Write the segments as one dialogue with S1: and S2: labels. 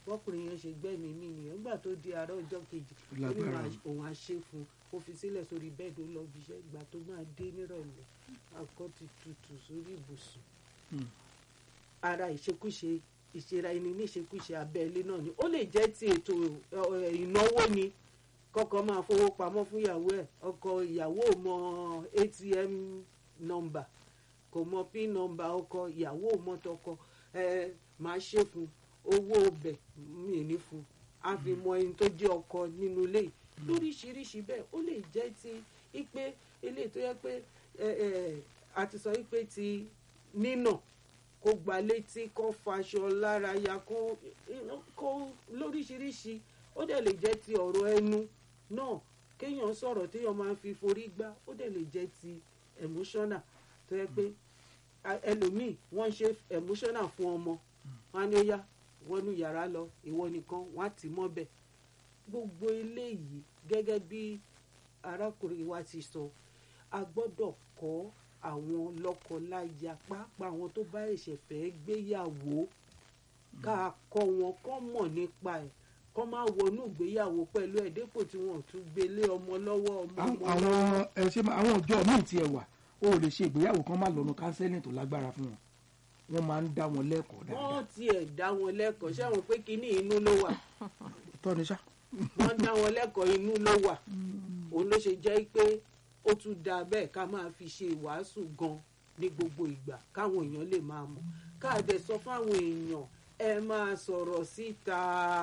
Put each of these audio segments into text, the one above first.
S1: fọkùnrin yẹn ṣe gbẹ́mí mi nìyẹn nígbà tó di àárọ̀ ọjọ́ kejì ó ní
S2: Lágbára.
S1: màá- òun á ṣe fún un ó fi sílẹ̀ sórí bẹ́ẹ̀dì ó lọ bí iṣẹ́ ìgbà tó máa dé nírọ̀lẹ́ akọ ti tutù sórí ibùsùn
S2: Hmm.
S1: ara ìṣekúṣe ìṣera ẹni ní ìṣekúṣe abẹ́lé náà ni ó lè jẹ́ ti ètò ẹ, ìnáwó ni kọ́kọ́ máa fowó pamọ́ fún ìyàwó ẹ̀ ọkọ ìyàwó ò mọ atm nọ́mbà kò mọ pin nọ́mbà ọkọ ìyàwó ò mọ tọkọ ẹ máa ṣe fún owó ọbẹ̀ mi ò ní fún a fi mọ ẹni tó jẹ́ ọkọ nínú ilé yìí lóríṣiríṣi bẹ́ẹ̀ ó lè jẹ́ ti ipe eléyìí tó yẹ pé ẹ ẹ a ti sọ wípé ti nínà kó gba létí kó faṣọ lára ya kó kó lóríṣiríṣi ó dẹ̀ lè jẹ́ ti ọ̀rọ̀ ẹnu náà kéèyàn sọ̀rọ̀ téèyàn máa ń fi forí gbá ó dẹ̀ lè jẹ́ ti emotional tó yẹ pé a- ẹlòmíì wọ́n ṣe emotional fún ọmọ wọn á ní ó yá wọnú yàrá lọ ìwọ nìkan wọn á tì í mọ́bẹ̀ gbogbo eléyìí gẹ́gẹ́ bí arákùnrin wa ti sọ a gbọ́dọ̀ kọ́ àwọn lọ́kọ-láya pàápàá àwọn tó bá ẹ̀ṣẹ̀ fẹ́ gbéyàwó ká kọ́ wọn kọ́ mọ̀ nípa ẹ̀ kọ́ máa wọnú ìgbéyàwó pẹ̀lú ẹ̀ dépò tí wọ́n ò tún gbélé ọmọ lọ́wọ́ ọmọ
S2: Àwọn-
S1: ọmọ
S2: àwọn
S1: lọ́wọ́.
S2: ẹ ṣe máa- àwọn ọjọ́ míì tiẹ̀ wà ó lè ṣe ìgbéyàwó kan máa lọ́nu kánsẹ́lìn tó lágbára fún wọn wọ́n máa ń dá wọn lẹ́kọ̀ọ́ dáadáa
S1: wọ́n tiẹ̀ dá wọn lẹ́kọ̀ọ́ ṣé àwọn pé kínní inú ló wà
S2: tọ́ni ṣá.
S1: wọ́n dá wọn lẹ́kọ̀ọ́ inú ló wà òun ló ṣe jẹ́ pé ó tún da bẹ́ẹ̀ ká máa fi ṣe ìwàásù gan ní gbogbo ìgbà káwọn èèyàn lè máa mọ̀ káàdẹ̀ sọ fáwọn èèyàn ẹ máa sọ̀rọ̀ síta.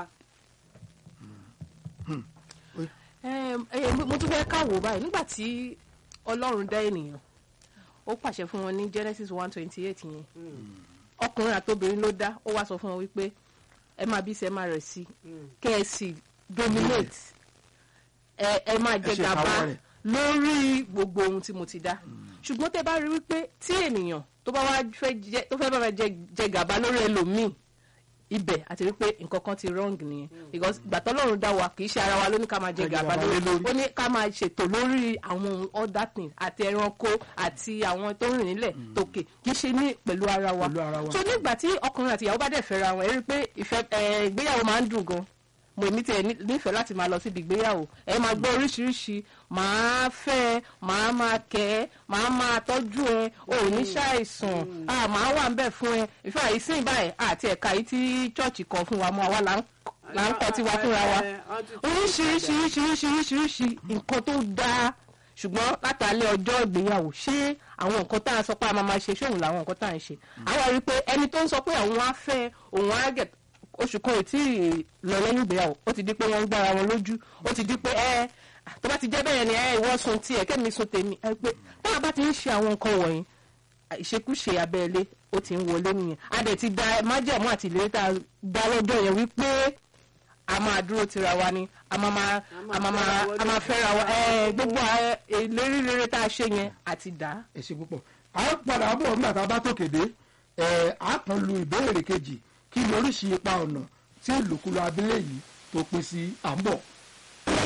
S3: Em, eh, mo tún fẹ́ káwò báyìí nígbà tí ọlọ́run dá ènìyàn ó pàṣẹ fún wọn ní Genesis one twenty eight yẹn ọkùnrin àtobìnrin ló dá ó wá sọ fún wọn wípé ẹ máa bí sí ẹ máa rẹ̀ sí kẹ́ ẹ sì dominate ẹ ẹ máa jẹ
S2: ṣe
S3: gàba
S2: ìkáwọ́ rẹ̀.
S3: lórí gbogbo ohun tí mo ti dá ṣùgbọ́n tẹ́ bá rí wípé tí ènìyàn tó bá wá fẹ́ jẹ tó fẹ́ bá wá jẹ jẹ gàba lórí ẹlòmíì ibẹ̀ àti wípé nǹkan kan ti wrong nìyẹn because gbàtọ́ lọ́run dá wa kì í ṣe ara wa ló ní ká máa jẹ
S2: Jẹ
S3: gàba
S2: gàba
S3: lórí
S2: lé lórí.
S3: ó ní ká máa ṣètò lórí àwọn other things àti ẹranko àti àwọn tó ń rìn nílẹ̀ tòkè kì í ṣe ní pẹ̀lú ara wa
S2: Pẹ̀lú ara wa.
S3: so nígbà tí ọkùnrin àti ìyàwó bá dẹ̀ fẹ́ra wọn ẹ rí i pé ìfẹ́ ẹ, ìgbéyàwó máa ń dùn gan mo ní tiẹ̀ ní- nífẹ̀ẹ́ láti máa lọ síbi ìgbéyàwó ẹ máa gbọ́ oríṣiríṣi màá fẹ́ ẹ màá máa kẹ́ ẹ màá máa tọ́jú ẹ ò ní ṣàìsàn ah, màá wà ń bẹ̀ fún ẹ ìfẹ́ àìsìn báyìí àti ẹ̀ka yìí tí chọ́ọ̀chì kan fún wa mọ́ àwa là ń là ń kọ́ tiwa fúnra wa oríṣiríṣiríṣiríṣiríṣi nǹkan tó dáa ṣùgbọ́n látàlẹ́ ọjọ́ ìgbéyàwó ṣé àwọn nǹkan tá a sọ pé a máa máa ṣe ṣóhun làwọn nǹkan tá à ń ṣe àwọn rí i pé ẹni tó ń sọ pé àwọn á fẹ́ òun á gẹ̀ oṣù kan ò tí ì lọ lẹ́yìn ìgbéyàwó ó ti di pé wọ́n ń gbára wọn lójú ó ti di pé ẹ tó bá ti jẹ́ bẹ́ẹ̀ ni ẹ ìwọ sun tiẹ̀ kẹ́mi sun tèmi ẹ pé tá a bá ti ń ṣe àwọn nǹkan wọ̀nyí ìṣekúṣe abẹ́lé ó ti ń wọlé nìyẹn a dẹ̀ ti da májẹ̀mú àti ìlérí tá a dá lọ́jọ́ yẹn wípé a máa dúró tira wa ni a máa máa a máa máa a máa fẹ́ra wa ẹ gbogbo ẹ, ìlérí rere tá a ṣe yẹn àti dá.
S2: ẹ ṣe púpọ̀ a ó padà bọ̀ nígbà tá a bá tòkè dé ẹ á kàn lu ìbéèrè kejì kí ni oríṣi ipa ọ̀nà tí ìlòkulò abẹ́lé yìí tó pín sí à ń bọ̀.